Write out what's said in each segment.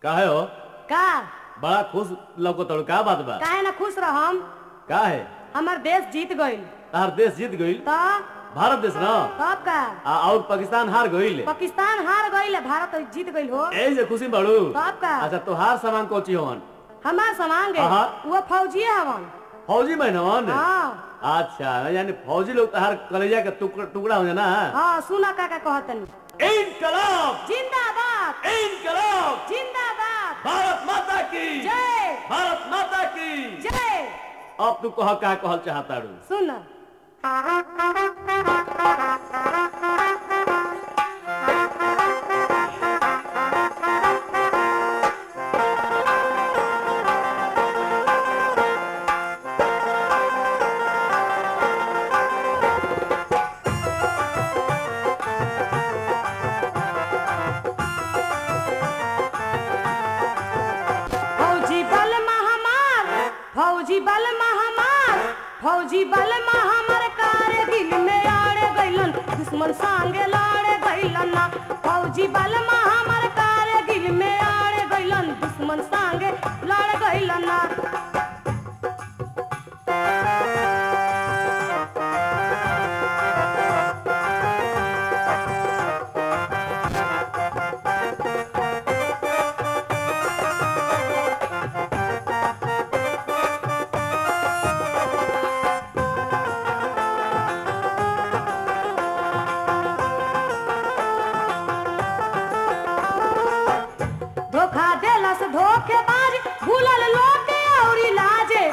काहे हो का बड़ा खुश लौको तड़ू का बात बा काहे ना खुश रहम का है हमर देश जीत गइल तार देश जीत गईल तो भारत देश ना कब का आ और पाकिस्तान हार गईल पाकिस्तान हार गइल भारत जीत गइल हो ए जे खुशी बाड़ू कब का अच्छा तोहार सामान कोची होवन हमार सामान गए हाँ। वो फौजिए हवन फौजी बहनवन हाँ अच्छा यानी फौजी लोग तोहार कलेजा के टुकड़ा टुकड़ा हो जाना हाँ सुना काका कहतनी इनकलाब जिंदाबाद इनकलाब जिंदाबाद भारत माता की जय भारत माता की जय अब तू कह का कहल चाहता रू सुन फौजी बल महामार फौजी बल महामार फौजी बल महामार कारगिल में आड़े गइलन दुश्मन संगे लड़े गइलन ना फौजी बल महामार कारगिल में आड़े गइलन दुश्मन संगे लड़े गइलन ना धोखा देलस धोखेबाज भूलल लोग औरी लाजे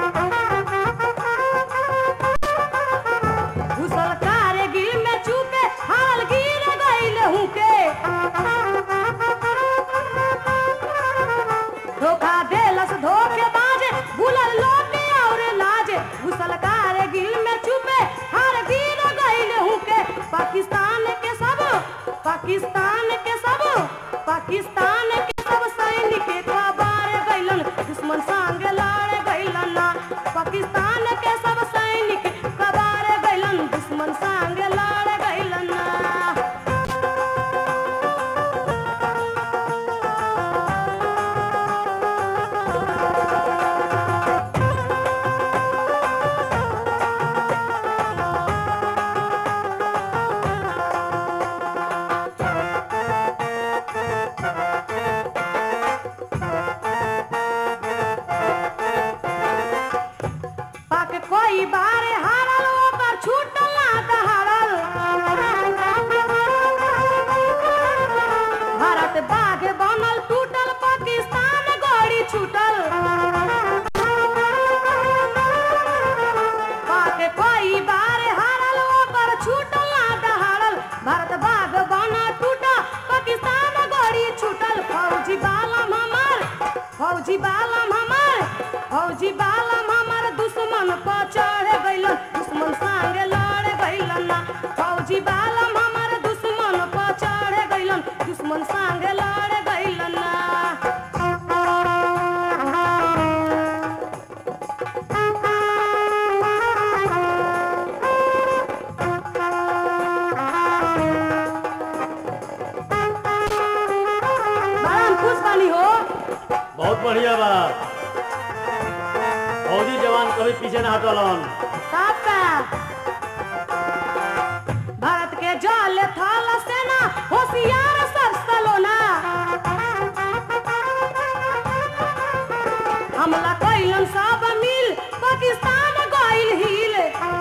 घुसल कारगिल में चूपे हाल गिर गइल हुके धोखा देलस धोखेबाज भूलल लोग और लाजे घुसल कारगिल में चूपे हाल गिर गइल हुके पाकिस्तान के सब पाकिस्तान के सब पाकिस्तान के सब सैनिक कबार गइलन दुश्मन संगे लड़ गइलन ना पाकिस्तान के सब सैनिक कबार गइलन दुश्मन संगे लड़ गइलन ना पाक कोई बार हारल ओकर छूटल ना दहाड़ल भारत बाघ बनल टूटल पाकिस्तान गड़ी छूटल पाक कोई बार हारल ओकर छूटल ना दहाड़ल भारत बाघ बनल टूटल पाकिस्तान गड़ी छूटल फौजी बालम हमार फौजी बालम हमार फौजी बालम हमार दुश्मन पर चढ़ गइल दुश्मन संगे लड़ गइल ना फौजी बालम हमार दुश्मन पर चढ़ गइल दुश्मन संगे लड़ गइल ना बड़ा हम खुश बानी हो बहुत बढ़िया बा फौजी जवान कभी पीछे ना हटलन काका भारत के जल थल सेना होशियार सब सलोना हमला कैलन सब मिल पाकिस्तान गइल हिल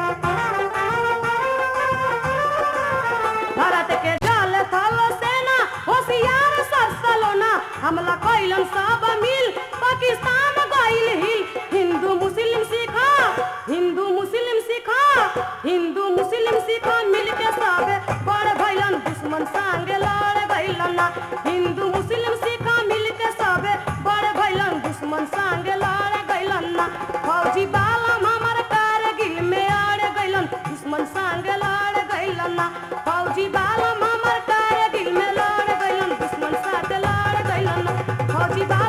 भारत के जल थल सेना होशियार सब सलोना हमला कैलन सब मिल पाकिस्तान गइल हिल हिंदू मुस्लिम सिखा हिंदू मुस्लिम सिखा हिंदू मुस्लिम सिखा मिल के सब बड़ भइलन दुश्मन संगे लड़ गइलन ना हिंदू मुस्लिम सिखा मिल के सब बड़ भइलन दुश्मन संगे लड़ गइलन ना फौजी बालम हमर कारगिल में आड़ गइलन दुश्मन संगे लड़ गइलन ना फौजी बालम हमर कारगिल में लड़ गइलन दुश्मन साथ लड़ गइलन ना फौजी बालम